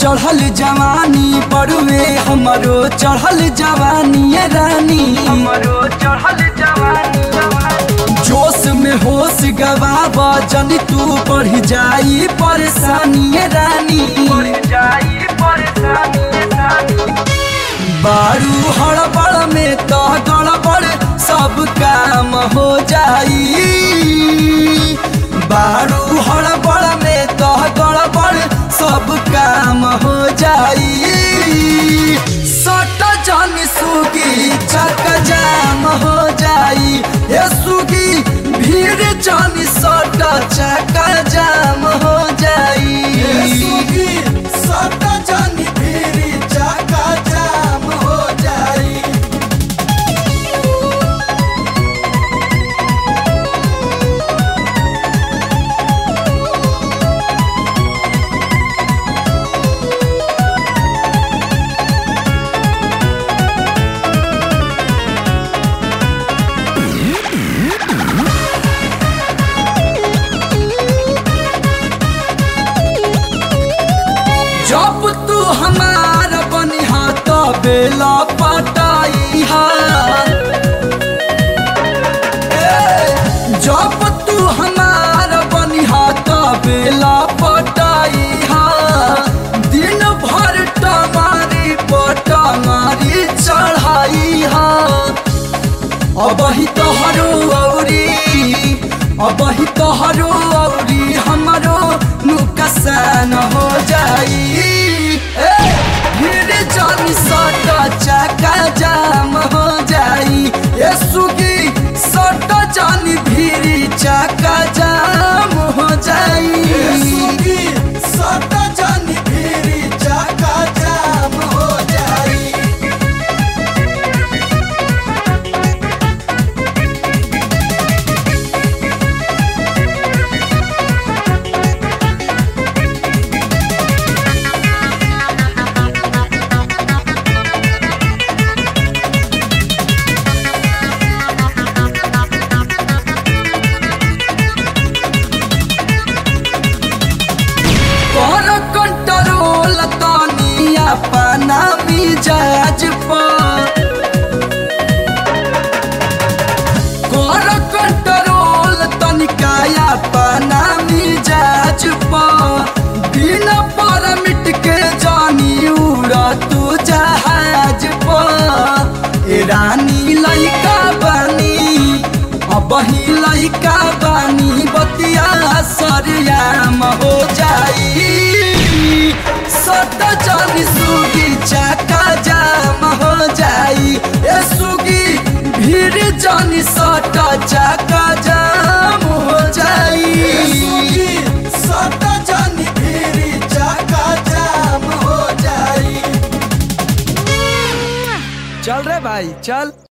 चढ़ल जवानी पड़ुए हमरो चढ़ल जवानी ये रानी हमरो चढ़ल जवानी जवानी जोश में होश गवाब जन तू बढ़ जाई परेशानी ये रानी बढ़ जाई परेशानी सानी बारू हड़बड़ में तो गड़बड़ सब काम हो जाई बारू हड़बड़ में तो गड़बड़ सब काम हो जाई सट जन सुगी चक जाम हो जाई ये सुगी भीड़ जन सट चक जाम हो जाई सुगी सट जन भीड़ चक जाम हो जाई जब तू हमार बनिहा तो बेला पटाई जब तू हमार बनिहा तो बेला पटाई दिन भर टमारी पटमारी चढ़ाई अब ही तोहरो औरी अब ही तोहरो औरी हमरो नुकसान हो जाई ए, फिर जानी सट चका जाम हो जाई ए सुगी सट जानी भीरी चका जाम हो जाई सुगी सट जानी भीरी चका जाम हो जाई कर कंट्रोल तनी अपना मिजाज पर कर कंट्रोल तनिका अपना मिजाज पर बिना परमिट के जानी उड़ा तू जहाज पर ए रानी लइका बनी अब ही लइका बानी बतिया सरियाम हो जाई सट चली सुगी चाका जाम हो जाई ए सुगी भीड़ जानी सट चाका जाम हो जाई सुगी सट जानी भीड़ चाका जाम हो जाई चल रे भाई चल